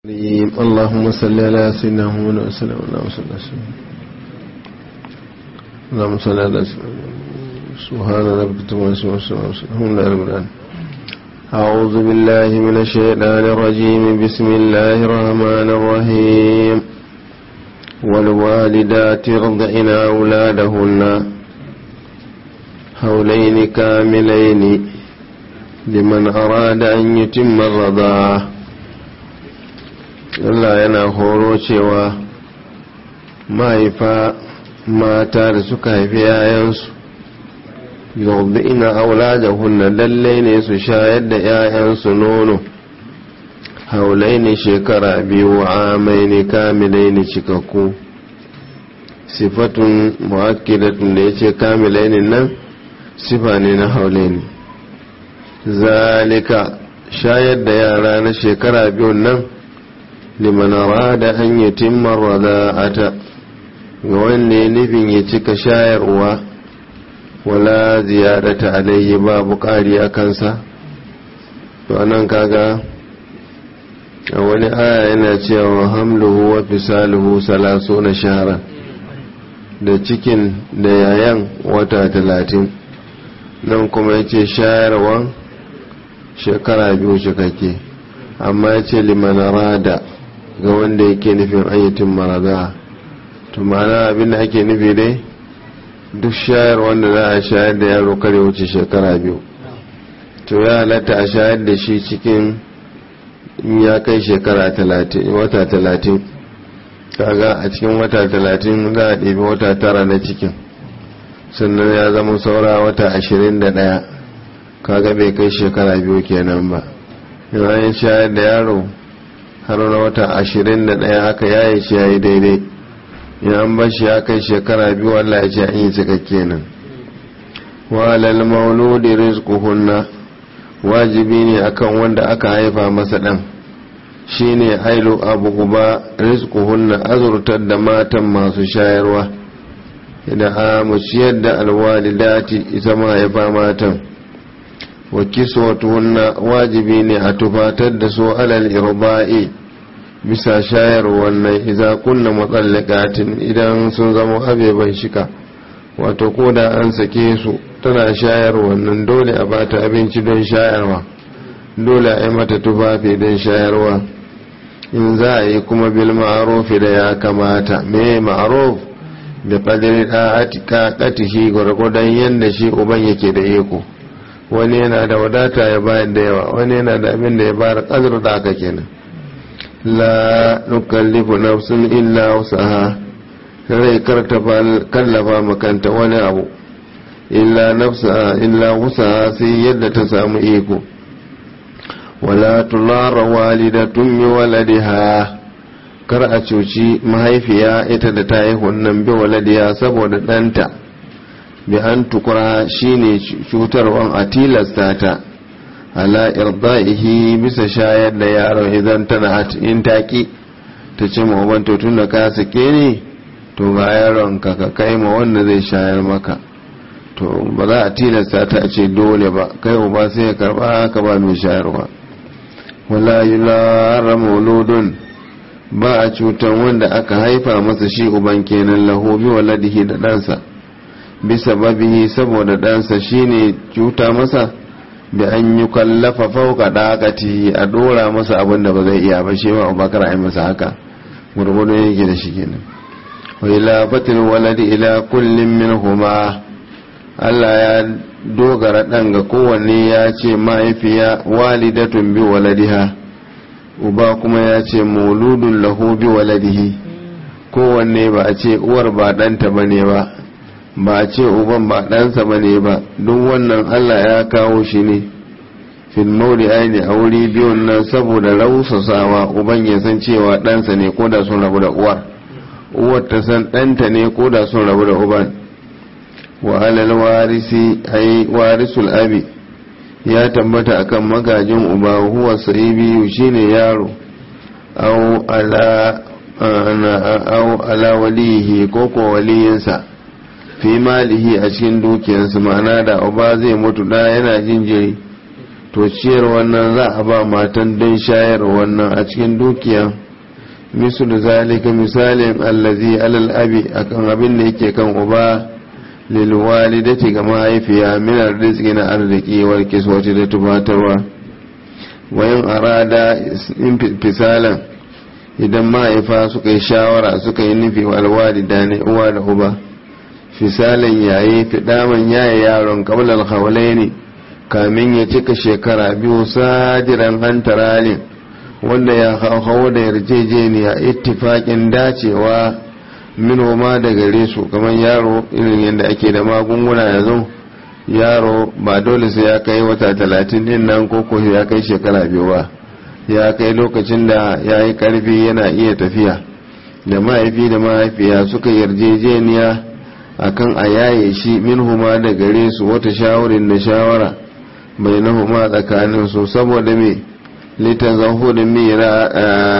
اللهم صل على سيدنا محمد وسلم اللهم صل على سيدنا اللهم صل على سيدنا سبحان ربك تبارك وتعالى الحمد لله رب العالمين أعوذ بالله من الشيطان الرجيم بسم الله الرحمن الرحيم والوالدات يرضعن أولادهن حولين كاملين لمن أراد أن يتم الرضاعة Allah yana horo cewa mahaifa mata da suka haifi yayansu yau ina aula da hunna lallai ne su shayar da yayansu nono haulai ne shekara biyu amai ne kamilai ne cikakku sifatun mu'akkidatun da ya ce kamilai ne nan sifa ne na haulai ne zalika shayar da yara na shekara biyun nan liman arada an yutimma rada'ata ga wanda nufin ya cika shayarwa wala ziyadata alayhi babu ƙari a kansa to anan kaga a wani aya yana cewa hamluhu wa fisaluhu salaso na shahara da cikin da yayan wata talatin nan kuma ya ce shayarwa shekara biyu cikakke amma ya ce liman arada ga wanda yake nufin ayyatin marada to ma'ana abin da ake nufi dai duk shayar wanda za a shayar da yaro kare wuce shekara biyu to ya halatta a shayar da shi cikin ya kai shekara wata talatin kaga a cikin wata talatin za a ɗebi wata tara na cikin sannan ya zama saura wata ashirin da ɗaya kaga bai kai shekara biyu kenan ba yayin shayar da yaro har na wata ashirin da ɗaya haka ya yi shi ya yi daidai ya an bashi ya kai shekara biyu Allah ya ce an yi cikakke nan walal mauludi rizquhunna wajibi ne akan wanda aka haifa masa ɗan shine ailu abu guba rizquhunna azurtar da matan masu shayarwa idan a mu ciyar da alwalidati ita mahaifa matan wa kiswatuhunna wajibi ne a tufatar da su alal irba'i bisa shayar wannan idza kunna mutallaqatin idan sun zama abeban shika wato koda an sake su tana shayar wannan dole a bata abinci don shayarwa dole a yi mata tufafi don shayarwa in za a yi kuma bil ma'ruf da ya kamata me ma'ruf bi qadri da'atika qatihi gurgudan yanda shi uban yake da iko wani yana da wadata ya bayar da yawa wani yana da abin da ya bayar kadar da aka kenan la nukallifu nafsun illa wusaha rai karta kallafa makanta wani abu illa nafsa illa wusaha sai yadda ta samu iko wala tulara walidatun bi waladiha kar a cuci mahaifiya ita da ta haihu nan bi waladiya saboda ɗanta bi an tukura shine cutarwan a tilasta ta ala irda'ihi bisa shayar da yaron idan tana in taki ta ce ma uban to tunda ka sake ni to ga yaron ka ka kai ma wanda zai shayar maka to ba za a tilasta ta ce dole ba kai uba sai ya karba ka ba mai shayarwa wala yulara mauludun ba a cutan wanda aka haifa masa shi uban kenan lahu bi waladihi da ɗansa bisa babihi saboda ɗansa shine cuta masa da an yi kallafa fauka ɗakati a ɗora masa abin da ba zai iya ba shi ma abubakar a yi masa haka gurgudu yake da shi kenan wa ila fatil waladi ila kullum min huma Allah ya dogara ɗan ga kowanne ya ce mahaifiya walidatun bi waladiha uba kuma ya ce mauludun lahu bi waladihi kowanne ba a ce uwar ba ɗanta ba ne ba ba a ce uban ba ɗansa ba ne ba duk wannan allah ya kawo shi ne fil mauli aini a wuri biyun nan saboda rausasawa uban ya san cewa ɗansa ne ko da sun rabu da uwar uwar ta san ɗanta ne ko da sun rabu da uban wa alal warisi ai warisul abi ya tabbata akan magajin uba huwa sahibi shine yaro au ala au ala walihi ko ko waliyinsa fi malihi a cikin dukiyarsa ma'ana da uba zai mutu da yana jinjiri to ciyar wannan za a ba matan don shayar wannan a cikin dukiya misal zalika misalin allazi alal abi akan abin da yake kan uba lil walidati ga mahaifiya min arziki na arziki wal kiswati da tubatarwa wayan arada fisalan idan mahaifa suka yi shawara suka yi nufi wal walida ne uwa da uba fisalan yayi fidaman yaye yaron qabla al ne kamin ya cika shekara biyu sajiran hantaralin wanda ya hau da yarjejeniya ittifakin dacewa minoma da gare su kamar yaro irin yadda ake da magunguna yanzu yaro ba dole sai ya kai wata talatin din nan ko ko ya kai shekara biyu ba ya kai lokacin da ya yi karfi yana iya tafiya da mahaifi da mahaifiya suka yarjejeniya akan a yaye shi minhuma da gare su wata shawarin da shawara bai nahuma tsakanin su saboda me litan zahudin mira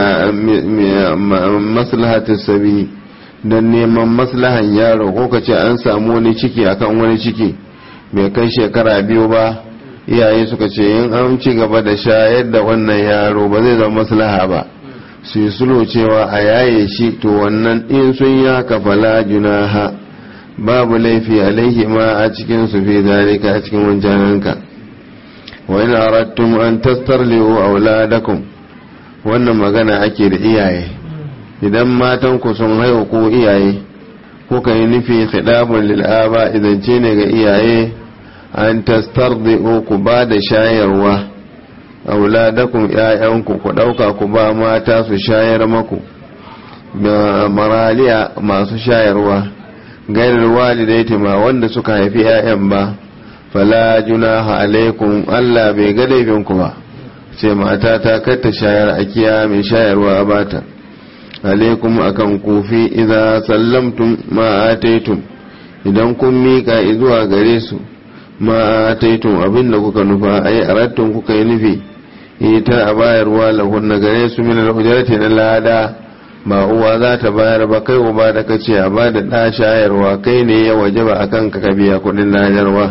maslahatin sabi don neman maslahan yaro ko ka ce an samu wani ciki akan wani ciki bai kai shekara biyu ba iyaye suka ce in an ci gaba da shayar da wannan yaro ba zai zama maslaha ba su yi sulo cewa a yaye shi to wannan in sun ya kafala junaha babu laifi alaihi ma a cikin su fi zalika a cikin wancananka wa in aradtum an tastarliu auladakum wannan magana ake da iyaye idan matan ku sun haihu ko iyaye ko kai nufi khidabun lil aba idan ce ne ga iyaye an tastardiu ku ba da shayarwa auladakum ƴaƴanku ku dauka ku ba mata su shayar maku da maraliya masu shayarwa gairar walidaiti ma wanda suka haifi 'ya'yan ba fala junaha alaikum Allah bai ga laifinku ba ce mata ta katta shayar a kiya mai shayarwa a bata alaikum akan kufi idan sallamtum ma ataitum idan kun mika zuwa gare su ma ataitum abinda kuka nufa ai arattun kuka yi nufi ita a bayarwa lahunna gare su min al-hujrati na lada ba uwa za ta bayar ba kai uba da ka ce a ba da ɗa shayarwa kai ne ya waje ba a kan ka biya kuɗin lajarwa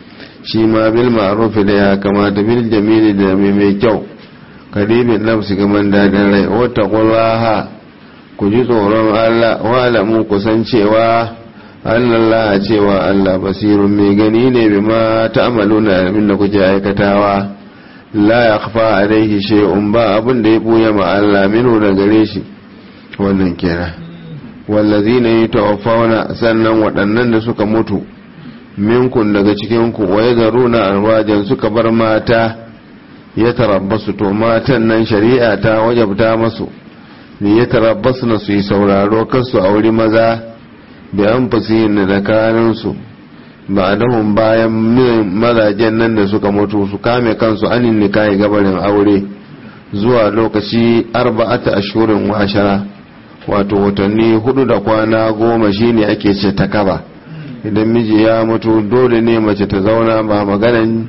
shi ma bil ma'rufi da ya kamata bil jamili da mai mai kyau karibin nafsi gaman dadin rai wata kullaha ku ji tsoron Allah wa alamu ku san cewa Allah cewa Allah basirun mai gani ne bi ma ta'maluna abin da kuke aikatawa la yakhfa alaihi shay'un ba abin da ya buya ma Allah minu da gare shi wannan kera wallazi ne yi tawafauna sannan waɗannan da suka mutu minkun daga cikinku wa ya zaru na alwajen suka bar mata ya tarabbasu to matan nan shari'a ta wajabta masu ne ya tarabbasu na su yi sauraro kansu a wuri maza da an yin da kaninsu ba dahun bayan mazajen nan da suka mutu su kame kansu anin nikahi gabarin aure zuwa lokaci arba'ata ashurin wa ashara wato watanni hudu da kwana goma shine ake ce ta kaba idan miji ya mutu dole ne mace ta zauna ba maganan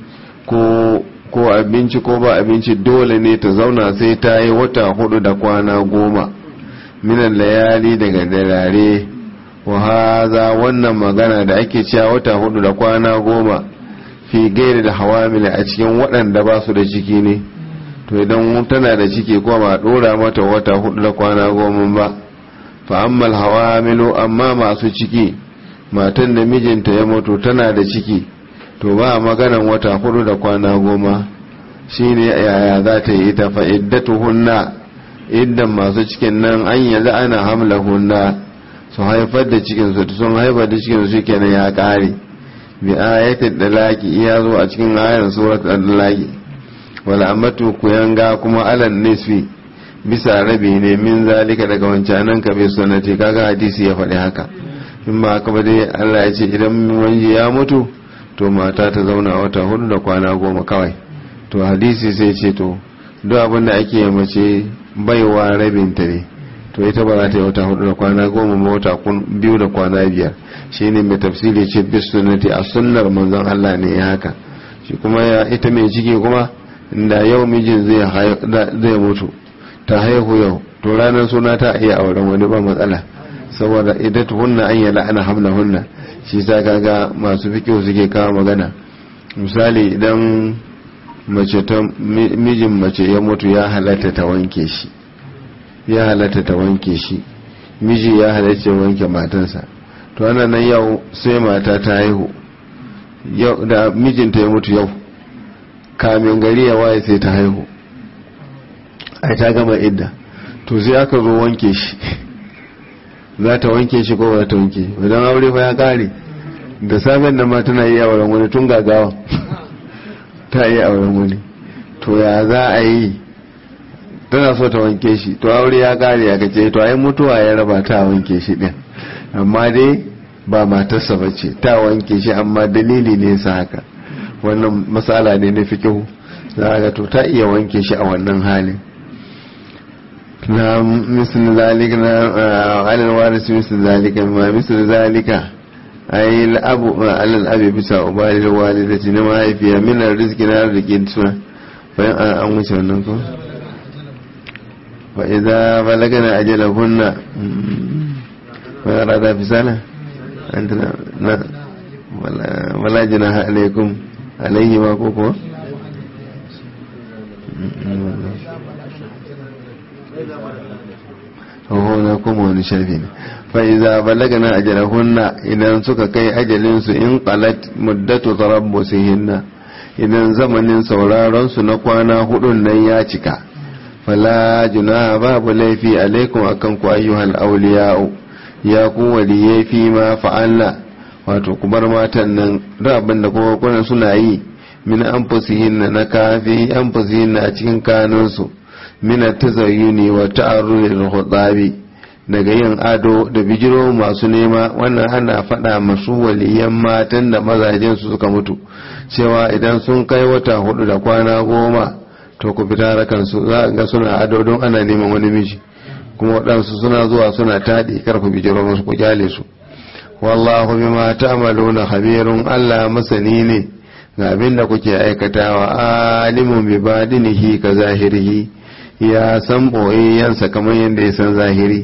ko ko abinci ko ba abinci dole ne ta zauna sai ta yi wata hudu da kwana goma minan layali daga dalare wa haza wannan magana da ake cewa wata hudu da kwana goma fi gairi da hawamila a cikin waɗanda ba su da ciki ne to idan tana da ciki ko ba dora mata wata hudu da kwana goma ba fa ammal hawamilu amma masu ciki matan da mijinta ya mutu tana da ciki to ba maganan wata hudu da kwana goma shine yaya za ta yi ita fa iddatuhunna iddan masu cikin nan an yanzu ana hamla hunna su haifar da cikin su sun haifar da cikin su kenan ya kare bi ayatul dalaki iya zo a cikin ayar surat al-dalaki wala amatu kuyanga kuma alan nisfi bisa rabi ne min zalika daga wancanan ka bai sunnati kaga hadisi ya faɗi haka in ba haka ba dai Allah ya ce idan wani ya mutu to mata ta zauna wata hudu da kwana goma kawai to hadisi sai ce to duk abin da ake mace baiwa rabin ta ne to ita ba za ta yi wata hudu da kwana goma ma wata biyu da kwana biyar shine mai tafsiri ce bis sunnati a sunnar manzon Allah ne ya haka shi kuma ya ita mai ciki kuma da yau mijin zai mutu ta haihu yau to ranar suna ta iya auren wani ba matsala saboda idan hunna an yi la'ana hamla hunna shi sa kaga masu fikiyo suke kawo magana misali idan mace ta mijin mace ya mutu ya halatta ta wanke shi ya halatta ta wanke shi miji ya halatta wanke matansa to ana nan yau sai mata ta haihu yau da mijinta ya mutu yau kamin gari ya waye sai ta haihu ai ta gama idda to sai aka zo wanke shi za ta wanke shi ko ba ta wanke idan aure fa ya kare da safen da ma tana yi auren wani tun gagawa ta yi auren wani to ya za a yi tana so ta wanke shi to aure ya kare ya kace to ai mutuwa ya raba ta wanke shi din amma dai ba matarsa ba ce ta wanke shi amma dalili ne sa haka wannan matsala ne na fikihu za ga to ta iya wanke shi a wannan halin na misal zalika na alal waris misal zalika ma misal zalika ai al'abu alal abi bisa ubali walidati na mahaifiya min arziki na arziki suna bayan an wuce wannan ko fa idza balagana ajalahunna wa arada fisala anta na wala jinaha alaikum alaihi ma ko ko na kuma wani sharfi ne fa'iza balagana ajalahunna idan suka kai ajalinsu in qalat muddatu tarabbusihinna idan zamanin sauraron su na kwana hudun nan ya cika fala junaha babu laifi alaikum akan ku ayyuhal awliya'u ya ku waliyai fi ma fa'alna wato kubar matan nan da abin da kuma kuna suna yi min anfusihinna na kafi anfusihinna a cikin kanunsu min tazayyuni wa ta'arrudil khutabi daga yin ado da bijiro masu nema wannan ana faɗa masu waliyan matan da mazajen su suka mutu cewa idan sun kai wata hudu da kwana goma to ku fita rakan su za ga suna ado don ana neman wani miji kuma waɗansu suna zuwa suna taɗi karfa bijiro musu ku kyale su wallahu bima ta'maluna khabirun Allah masani ne ga abin da kuke aikatawa alimun bi badinihi ka zahirihi ya san boyayyansa kamar yadda ya san zahiri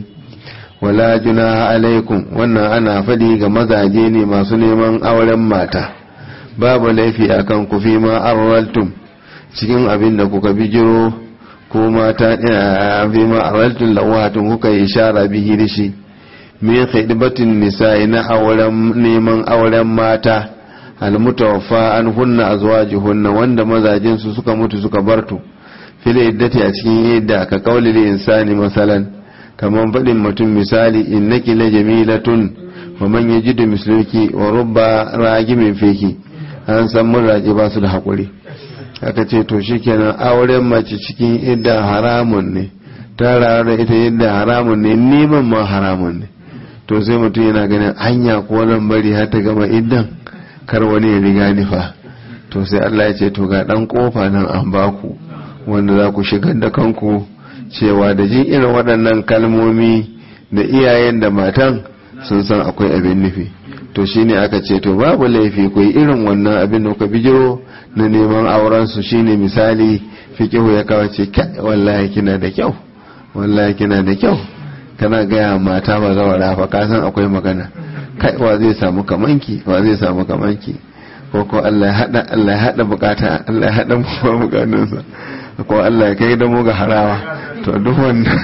wala junaha alaikum wannan ana faɗi ga mazaje ne masu neman auren mata babu laifi akan ku fi ma arwaltum cikin abin da kuka bijiro ko mata fi ma arwaltum lawatun kuka yi ishara bihi da shi min khidbatin nisa'i na auren neman auren mata almutawaffa an hunna azwajuhunna wanda mazajin su suka mutu suka bartu fil iddati a cikin yadda ka kauli insani masalan kamar faɗin mutum misali innaki la jamilatun wa man yajidu misluki wa rubba ragimin feki an san mun raji ba su da hakuri aka ce to shikenan auren mace cikin idda haramun ne ta da ita yadda haramun ne neman ma haramun ne to sai mutum yana ganin hanya ko nan bari har ta gama iddan kar wani ya riga ni fa to sai Allah ya ce to ga dan kofa nan an baku wanda za ku shigar da kanku cewa da jin irin waɗannan kalmomi da iyayen da matan sun san akwai abin nufi to shine aka ce to babu laifi ku yi irin wannan abin da kuka bijiro na neman auren su shine misali fiqihu ya kawo ce wallahi kina da kyau wallahi kina da kyau kana gaya mata ba zawara fa ka san akwai magana kai wa zai samu kamanki wa zai samu kamanki ko ko Allah ya hada Allah ya hada bukata Allah ya hada mu bukatunsa ko Allah ya kai da mu ga harawa to duk wannan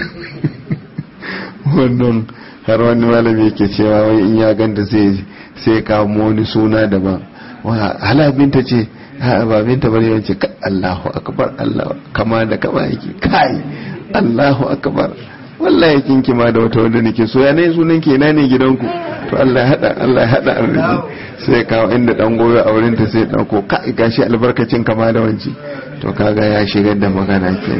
wannan har wani malami yake cewa wai in ya ganta sai sai kawo wani suna daban hala binta ce ba binta bane yace Allahu akbar Allah kama da kama yake kai Allahu akbar wallahi kin kima da wata wanda nake so ya ne sunan ke ina ne gidanku to Allah ya hada Allah ya hada arziki sai kawo inda dan goyo a wurin ta sai dauko kai gashi albarkacin kama da wanci to kaga ya shigar da magana ke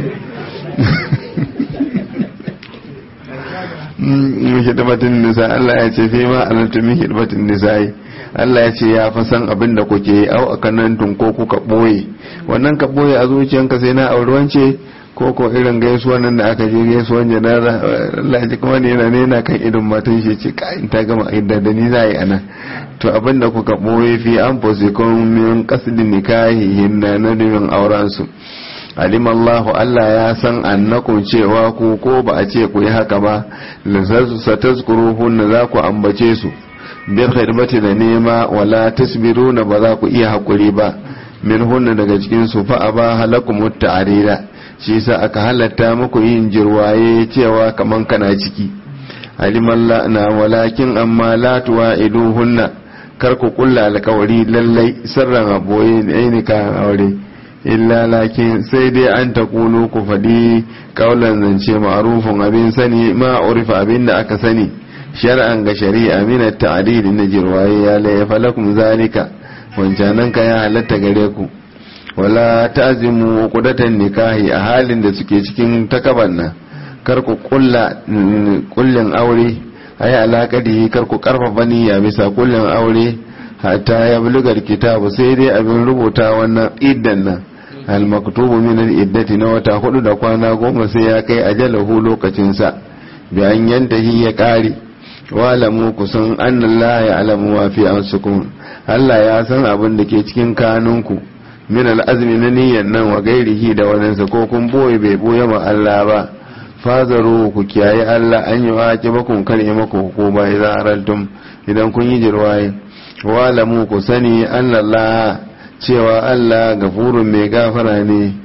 hidmatin nisa Allah ya ce fi ma alantu min hidmatin nisa'i Allah ya ce ya fa san abin da kuke yi au akanan tun ko kuka boye wannan ka boye a zuciyanka sai na auri wance ko ko irin gaisuwa nan da aka je gaisuwan janaza Allah ya ji kuma ne yana nena kan idon matan shi ce ka in ta gama idda da ni za yi ana to abin da kuka boye fi an fusikun min qasdin nikahihin na nabin auren su alim Allah Allah ya san annakum cewa ku ko ba a ce ku yi haka ba lasasu satazkuruhun za ku ambace su bil khidmati da nema wala tasbiruna ba za ku iya hakuri ba min hunna daga cikin su fa aba halakum ta'arira shi sa aka halatta muku yin jirwaye cewa kaman kana ciki aliman na walakin amma la tuwa'iduhunna kar ku kulla alkawari lallai sirran aboye ne ka aure illa lakin sai dai an ta kulu ku faɗi kaulan zance ma'arufin abin sani ma urifa abin da aka sani shar'an ga shari'a min at-ta'dil na jirwaye ya la falakum zalika wancanan ka ya halatta gare ku wala ta'zimu qudatan nikahi a halin da suke cikin takaban nan kar ku kulla kullin aure ayi alaƙadi kar ku karfafa niyya bisa kullin aure hatta ya bulugar kitabu sai dai abin rubuta wannan iddan nan al maktubu min al iddati na wata hudu da kwana goma sai ya kai ajalahu lokacin sa bi an yantahi ya kare walamu kusan annallaha ya alamu wa fi ansukum Allah ya san abin da ke cikin kanunku min al azmi na niyyan nan wa gairihi da wadansa ko kun boye bai boye ma Allah ba fazaru ku kiyaye Allah an yi wake bakun kare maku hukuma idan araltum idan kun yi jirwaye walamu ku sani Allah cewa Allah gafurun mai gafara ne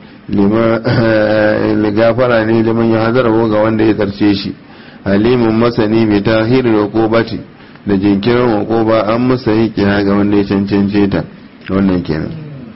liman gafara ne liman ya hazarwa ga wanda ya tsarce shi alimun masani mai tahirin hukubati da jinkirin hukuba an musa yi kira ga wanda ya cancance ta wannan kenan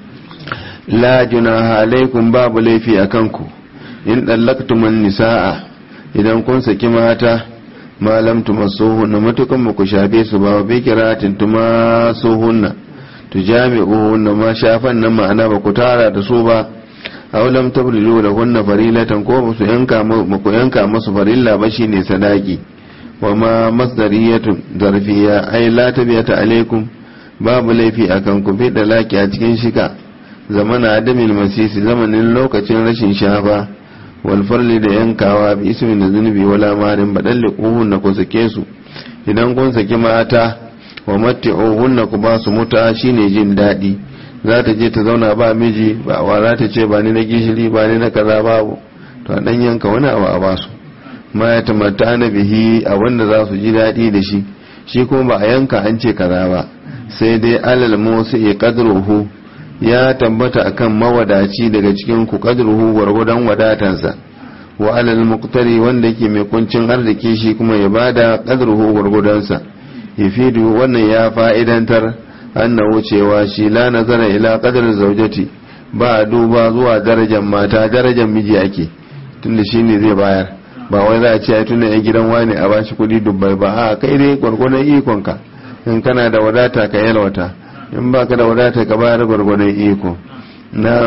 la junaha alaikum babu laifi a kanku in ɗallaktuman nisa'a idan kun saki mata malam tumassuhunna matukan ba ku shafe su ba bi kiratin tumassuhunna tujami'uhunna ma shafan nan ma'ana ba ku tara da su ba aw lam tablilu lahunna farilatan ko ba su yanka ku yanka musu farilla ba shine sadaki wa ma masdariyatun zarfiya ai la tabiyata alaikum babu laifi akan ku fi dalaki a cikin shika zamana adamin masisi zamanin lokacin rashin shafa walfarli da yankawa bi ismin da zunubi wala marin baɗalle ƙuhun ku sake su idan kun saki mata wa matti'uhun ku ba su muta shine jin daɗi za ta je ta zauna ba miji ba wa za ta ce ba ni na gishiri ba ni na kaza babu to dan yanka wani abu a basu ma ya tamatta na bihi a wanda za su ji daɗi da shi shi kuma ba a yanka an ce kaza ba sai dai alal musu ya qadruhu ya tabbata akan mawadaci daga cikin ku qadruhu gwargwadon wadatansa wa alal muqtari wanda yake mai kuncin arziki shi kuma ya bada qadruhu gwargwadonsa yafidu wannan ya fa'idantar annahu cewa shi la nazara ila qadar zawjati ba duba zuwa darajar mata darajar miji ake tunda shine zai bayar ba wai za a ce ai tunda yan gidan wani a bashi kuɗi dubbai ba a kai dai gwargwadon ikonka in kana da wadata ka yalwata in ba ka da wadata ka bayar gwargwadon iko na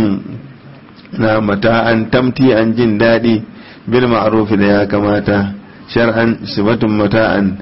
na mata an tamti an jin daɗi bil ma'arufi da ya kamata shar'an sifatun mata'an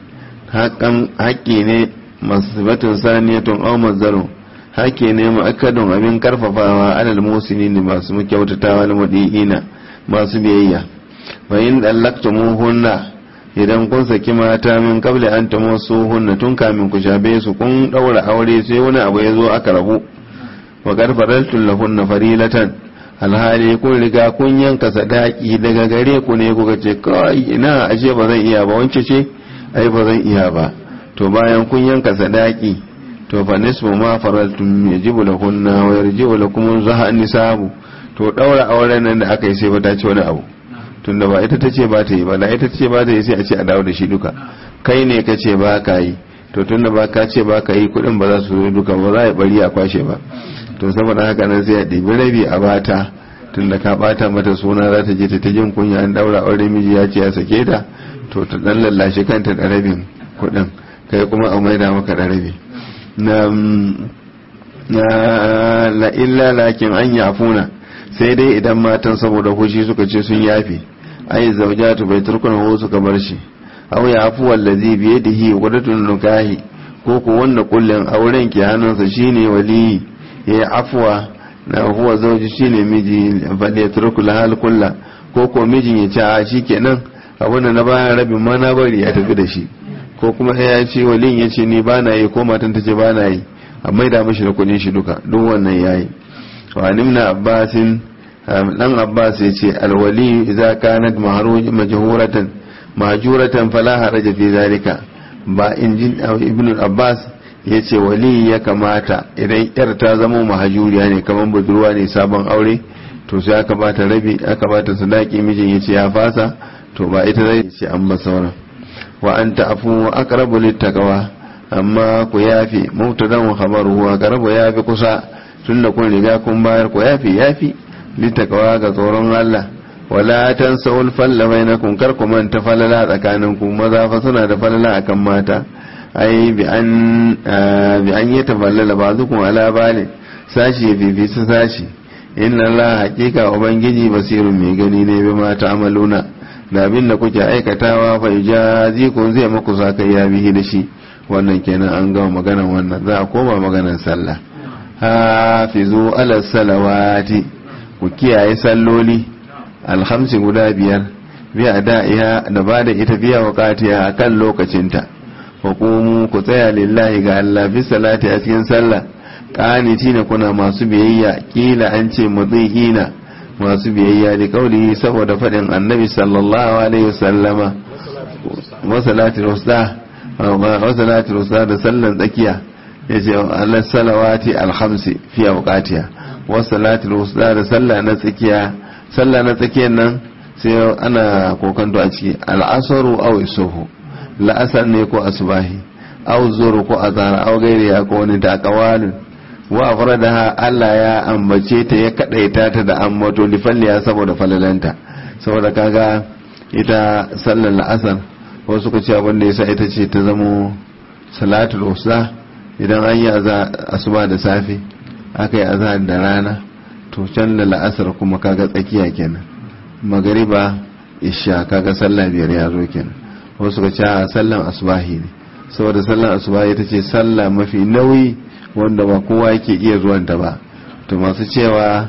haƙƙi ne masifatun saniyatun aw mazdaru haƙƙi ne ma'akadun abin karfafawa alal musini ne masu kyautatawa na mudi'ina masu biyayya fa in dallaqtumuhunna idan kun saki mata min kabla an ta masu hunna tun kamin ku shafe su kun daura aure sai wani abu ya zo aka rabu wa garfaraltun lahunna farilatan alhali kun riga kun yanka sadaki daga gare ku ne kuka ce kai ina ashe ba zan iya ba wance ce ai ba zan iya ba to bayan kun yanka sadaki to fa nisfu ma faraltum yajibu lahunna wa yarji'u lakum zaha nisabu to daura auren nan da aka yi sai ba ta ci wani abu tunda ba ita ta ce ba ta yi ba da ita ta ce ba ta yi sai a ce a dawo da shi duka kai ne ka ce ba ka yi to tunda ba ka ce ba ka yi kudin ba za su zo duka ba za a yi bari a kwashe ba to saboda haka nan sai a ɗibi rabi a bata tunda ka bata mata suna za ta je ta jin kunya an daura aure miji ya ce ya sake ta to ta dan lallashe kanta da rabin kudin kai kuma a maida maka da rabi na la illa lakin an yafuna sai dai idan matan saboda hushi suka ce sun yafe ai zaujatu bai turkuna ho suka bar shi aw ya afu wallazi bi yadihi wadatun nukahi ko ko wanda kullun auren ke hannunsa shine wali ya afwa na huwa zauji shine miji fadi ya turku lahal kulla ko ko mijin ya ce a shikenan abinda na bayan rabin ma na bari ya tafi da shi ko kuma ya ce walin ya ce ni ba na yi ko matan ta ce ba na yi a maida mashi da kudin shi duka duk wannan yayi wa nimna abbasin dan abbas ya ce alwali idza kanat majhuratan mahjuratan fala haraja fi zalika ba injin ibn abbas ya ce wali ya kamata idan yar ta zama mahajuriya ne kamar budurwa ne sabon aure to sai aka bata rabi aka bata sadaki mijin ya ce ya fasa to ba ita zai ce an ba sauran wa an ta'afu aqrabu littaqwa amma ku yafi mubtadan wa khabaruhu aqrabu yafi kusa tunda kun riga kun bayar ku yafi yafi littaqwa ga tsoron Allah wala tansawul falla bainakum kar ku manta falala tsakaninku maza fa suna da falala akan mata ai bi an bi an yatafallala ba'dukum ala bali sashi fi su sashi inna Allah haqiqa ubangiji basirun mai gani ne bi mata amaluna da abin da kuke aikatawa fa kun zai maku sakayya bihi da shi wannan kenan an gama maganan wannan za a koma maganan sallah hafizu ala salawati ku kiyaye salloli alhamsi guda biyar biya da'iha da ba da ita biya wakatiya a kan lokacinta hukumu ku tsaya lillahi ga Allah fi salati a cikin sallah ƙaniti na kuna masu biyayya kila an ce mutsiƙina masu biyayya da kauli saboda faɗin annabi sallallahu alaihi wasallama wasalatul usta wasalatul usta da sallan tsakiya ya ce Allah salawati alhamsi fi awqatiha wasalatul usta da sallah na tsakiya sallah na tsakiyar nan sai ana kokanto a ciki al'asaru aw isuhu la'asar ne ko asubahi aw zuru ko azhar aw gairi ya ko wani taqawalun wa afradaha Allah ya ambace ta ya kadaita ta da ambato li falliya saboda falalanta saboda kaga ita sallar la'asar wasu suka ce abin da yasa ita ce ta zamo salatul usta idan an yi asuba da safe aka yi azhar da rana to can da la'asar kuma kaga tsakiya kenan magariba isha kaga sallah biyar ya zo kenan wasu suka ce sallan asubahi ne saboda sallan asubahi ita ce sallah mafi nauyi wanda ba kowa yake iya zuwanta ba to masu cewa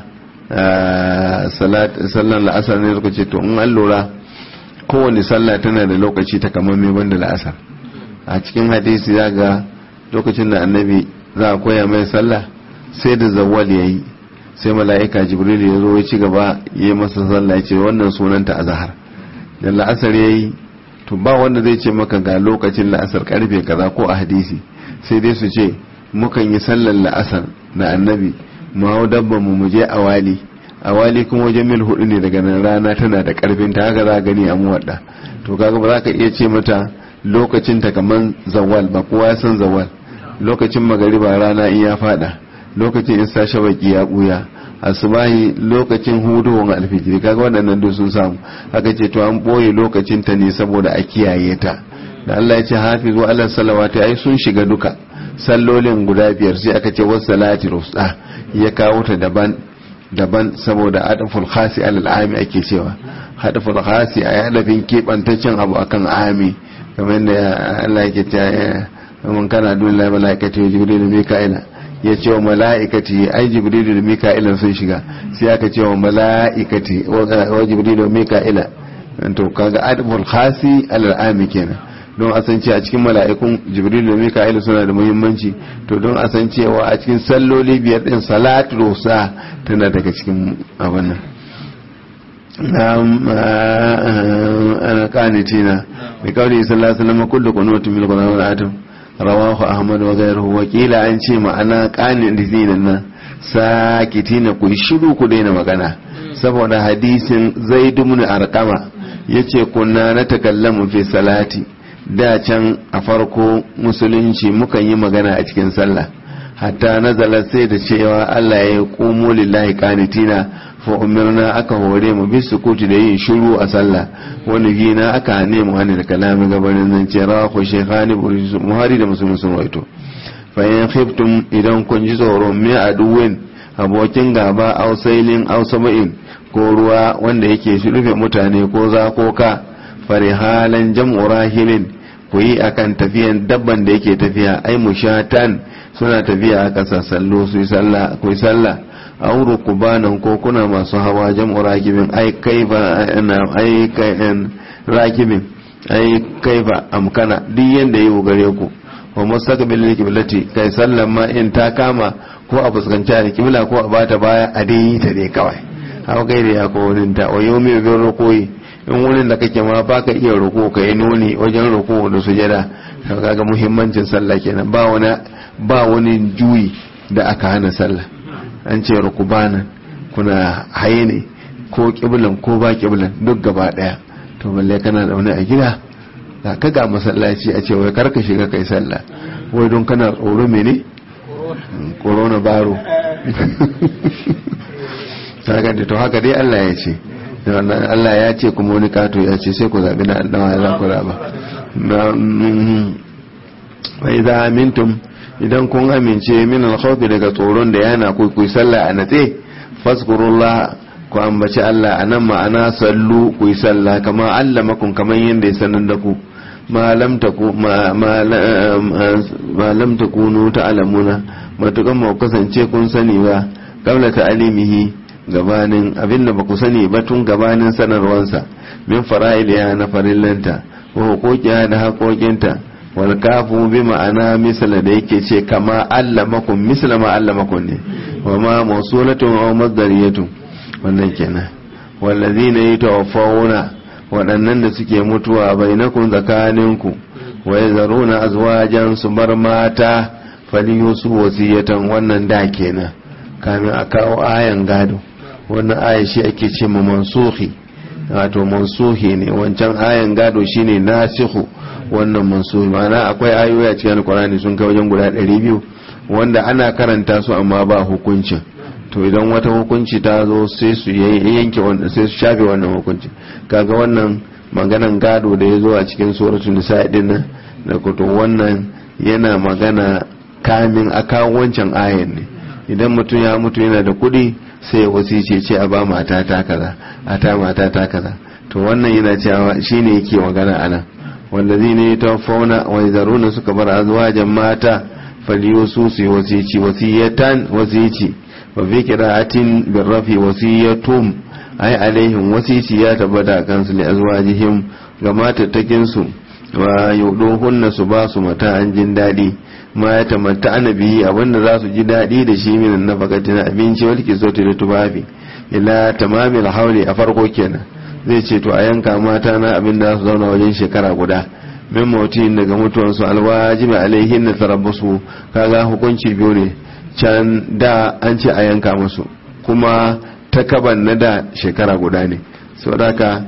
sallan la'asar ne suka ce to in an lura kowane sallah tana da lokaci ta kamar mai banda la'asar a cikin hadisi za ga lokacin da annabi za a koya mai sallah sai da zawwal ya yi sai mala'ika jibril ya zo ya ci gaba ya yi masa sallah ya ce wannan sunanta azhar da la'asar ya yi to ba wanda zai ce maka ga lokacin la'asar karfe kaza ko a hadisi sai dai su ce mukan yi sallar la'asar da annabi mu hau dabban mu mu je awali awali kuma wajen mil hudu ne daga nan rana tana da karfin ta haka za gani a muwadda to kaga ba za ka iya ce mata lokacin ta kaman zawal ba kowa ya san zawal lokacin magariba rana in ya fada lokacin in sa shabaki ya buya asubahi lokacin hudowar alfijiri kaga waɗannan duk sun samu haka ce to an ɓoye lokacin ta ne saboda a kiyaye ta da Allah ya ce hafizu ala salawati ai sun shiga duka sallolin guda biyar sai aka ce wasu salati rusta ya kawo ta daban daban saboda adaful khasi alal ami ake cewa hadaful khasi a hadafin kebantaccen abu akan ami kamar da Allah yake cewa mun kana dole malaikati jibril mika'ila ya ce wa mala'ikati ai jibrilu da mika'ila sun shiga sai aka ce wa mala'ikati wa jibrilu da mika'ila to kaga adabul khasi alal ami kenan don a san a cikin mala'ikun jibrilu da mika'ila suna da muhimmanci to don a san cewa a cikin salloli biyar din salatu rusa tana daga cikin abin nan ana kanitina da kawai sallallahu alaihi wasallam kullu qunutun min qur'an atum rawahu ahmad wa ghayruhu wa qila an ce ma'ana qanin dinin nan sakitina ku shiru ku daina magana saboda hadisin zaid ibn arqama yace kunna na takallamu fi salati da can a farko musulunci mukan yi magana a cikin sallah hatta nazala sai da cewa Allah ya qumu lillahi qanitina fa umirna aka hore mu bi sukuti da yin shiru a sallah wani gina aka hane mu hane da kalami gabanin nan ce rawa ko shekhani muhari da musulmi sun waito fa in khiftum idan kun ji tsoro me aduwin abokin gaba ausailin ausaba'in ko ruwa wanda yake shi rufe mutane ko zakoka farihalan jam'u rahilin ku yi akan tafiyan dabban da yake tafiya ai mushatan suna tafiya a ƙasa sallo su yi sallah ku yi sallah aw rukubanan ko kuna masu hawa jam'u rakibin ai kaifa na ai kayan rakibin ai kaifa amkana duk yanda yi gare ku wa mustaqbil qiblati kai sallan ma in ta kama ko a fuskanci alqibla ko a bata baya a dai ta dai kawai hawa gaire ya ko wurin ta wa yomi bin rukoyi in wurin da kake ma baka iya ruko ka yi nuni wajen ruko da sujada kaga muhimmancin sallah kenan ba wani ba wani juyi da aka hana sallah an ce rukubanan kuna haye ne ko kiblan ko ba kiblan duk gaba daya to balle kana da wani a gida ga ka ga masallaci a ce wai karka shiga kai sallah wai don kana tsoro mene corona baro saka da to haka dai Allah ya ce Allah ya ce kuma wani kato ya ce sai ku zabi na annawa ya za ku raba wa idza amintum idan kun amince min al daga tsoron da yana ku ku sallah a natse fazkurullah ku ambaci Allah anan ma'ana sallu ku yi sallah kama allamakum kaman yanda ya sanar da ku ma lam taku ma ma lam takunu ta'lamuna matukan ma kasance kun sani ba qabla ta'limihi gabanin abinda ba ku sani ba tun gabanin sanarwansa min fara'iliya na farillanta wa hukukiya da haƙoƙinta wal kafu bi ma'ana misala da yake ce kama allamakum misala ma allamakum ne wa ma mawsulatun aw masdariyatun wannan kenan wallazina yatawaffawuna waɗannan da suke mutuwa bainakum zakaninku wa yazaruna azwajan su bar mata faliyusu wasiyatan wannan da kenan kamin a kawo ayan gado wannan aya shi ake ce ma mansuhi wato mansuhi ne wancan ayan gado shine nasihu wannan mansuhi ma'ana akwai ayoyi a cikin alkurani sun kai wajen guda 200 wanda ana karanta su amma ba hukuncin to idan wata hukunci ta zo sai su yanke wannan sai su shafe wannan hukunci kaga wannan maganan gado da ya zo a cikin suratul nisa din nan da kuto wannan yana magana kamin a kawo wancan ayan ne idan mutum ya mutu yana da kuɗi sai ya wasice ce a ba mata ta kaza a ta mata ta kaza to wannan yana cewa shine yake magana anan wallazi ne ta fauna wa zaruna suka bar azwajan mata faliyosu su yi wasici wasiyatan wasici wa fi qira'atin birrafi wasiyatum ai alaihim wasici ya tabbata kansu li azwajihim ga matattakin su wa yuduhunna su ba su mata an jin dadi ma ya tamatta annabi abinda za su ji daɗi da shi minan nafakati na abinci wal kisoti da tubabi ila tamamil hauli a farko kenan zai ce to a yanka mata na abin da su zauna wajen shekara guda min mautin daga mutuwansu alwajibi alaihin na tarabbasu kaga hukunci biyu ne can da an ce a yanka musu kuma takaban na da shekara guda ne saboda haka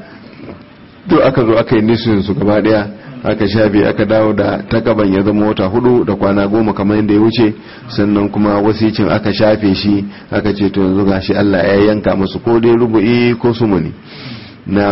duk aka zo aka yi nisun su gaba daya aka shafe aka dawo da takaban ya zama wata hudu da kwana goma kamar yadda ya wuce sannan kuma wasicin aka shafe shi aka ce to yanzu gashi Allah ya yanka musu ko dai rubu'i ko sumuni na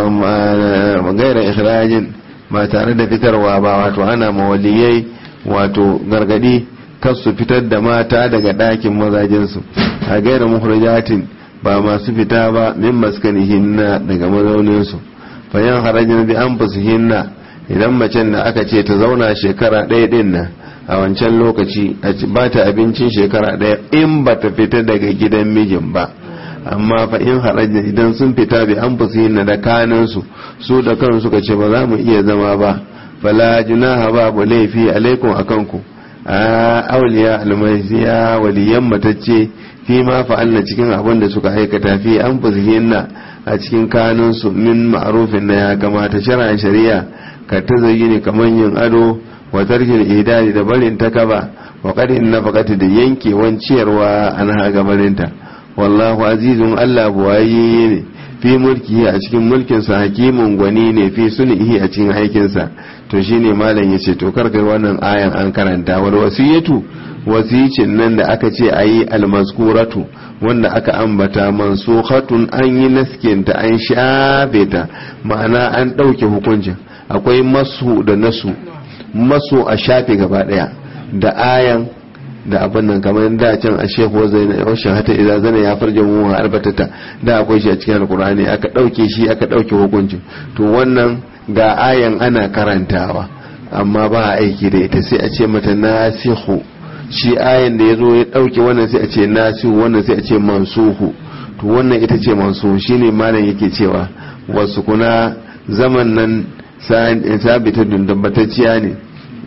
gaira ikhrajin ba tare da fitarwa ba wato ana mawaliyai wato gargadi kas su fitar da mata daga ɗakin mazajinsu a gaira muhrajatin ba masu fita ba min maskanihinna daga mazauninsu fayan harajin bi an hinna idan macen da aka ce ta zauna shekara ɗaya ɗin nan a wancan lokaci ba ta abincin shekara ɗaya in ba ta fita daga gidan mijin ba amma fa in harajin idan sun fita bi an hinna da kanansu su da kan suka ce ba za mu iya zama ba fala junaha babu laifi alaikum akan ku a auliya almasiya waliyan matacce fi ma fa'alna cikin abin da suka aikata fi an hinna a cikin kanunsu min ma'arufin na ya kamata shari'a shari'a ka ta zayyini kamar yin ado wa tarkin idadi da barin ta kaba wa kadin nafaqati da yankewan ciyarwa an haga barinta wallahu azizun Allah buwaye ne fi mulki a cikin mulkinsa hakimin gwani ne fi sunihi a cikin aikinsa to shine malam yace to karkar wannan ayan an karanta wal wasiyatu wasicin nan da aka ce ayi almaskuratu wanda aka ambata mansukhatun an yi naskinta an shafe ta ma'ana an ɗauke hukuncin akwai masu da nasu masu a shafe gaba daya da ayan da abin nan kamar da can a shehu zai na yaushe hata idan zana ya farje mu albatata da akwai shi a cikin alkur'ani aka dauke shi aka dauke hukuncin to wannan ga ayan ana karantawa amma ba a aiki da ita sai a ce mata nasihu shi ayan da ya zo ya dauke wannan sai a ce nasihu wannan sai a ce mansuhu to wannan ita ce mansuhu shine malam yake cewa wasu kuna zaman nan sabita dundabbatacciya ne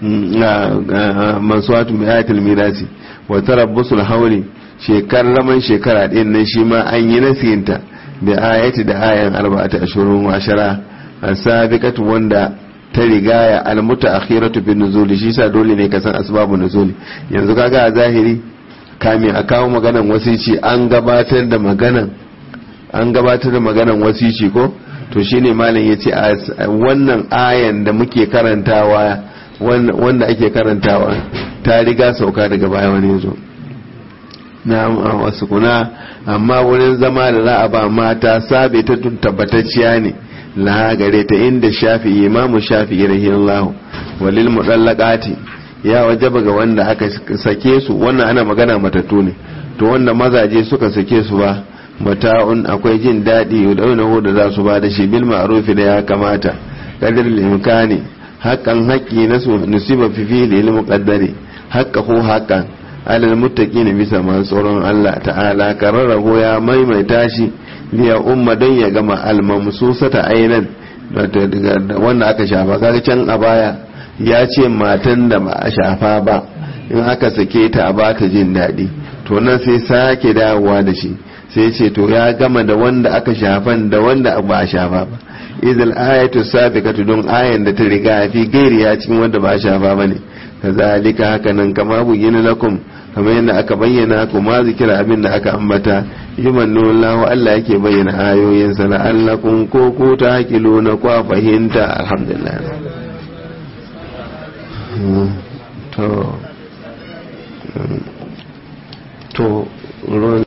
mansuwatu mai ayatul mirasi wa tarabbusul hauli shekar laman shekara ɗin nan shi ma an yi nasinta da ayati da ayan arba'ata ashurun wa ashara asabiqatu wanda ta rigaya almuta akhiratu bin nuzuli shi sa dole ne ka san asbabu nuzuli yanzu kaga a zahiri kame a kawo maganan wasici an gabatar da maganan an gabatar da maganan wasici ko to shine malam yace a wannan ayan da muke karantawa wanda ake karantawa ta riga sauka daga baya wani yazo na wasu kuna amma wurin zama da za a ba mata sabe ta tabbatacciya ne laha gare ta inda shafi imamu shafi rahimahullah walil mudallaqati ya wajaba ga wanda aka sake su wannan ana magana matattu ne to wanda mazaje suka sake su ba mata'un akwai jin daɗi yudaunahu da za su ba da shi bil ma'rufi da ya kamata qadir imkani haqqan haqqi nasu nusiba fi fi lil muqaddari haqqahu haqqan alal muttaqin bisa masu tsoron Allah ta'ala kararrahu ya maimaita shi liya umma don ya gama almamsusata ainan wanda aka shafa kaga can a baya ya ce matan da ba a shafa ba in aka sake ta a bata jin daɗi to nan sai sake dawowa da shi sai ce to ya gama da wanda aka shafan da wanda ba a shafa ba idil ayatu sabiqatu don ayan da ta riga fi gairi ya cikin wanda ba a shafa bane kazalika haka nan kama bugina lakum kamar yadda aka bayyana ku ma zikira abin da aka ambata yumannu Allah Allah yake bayyana ayoyinsa la'allakum ko ku ta hakilu na kwa fahimta alhamdulillah to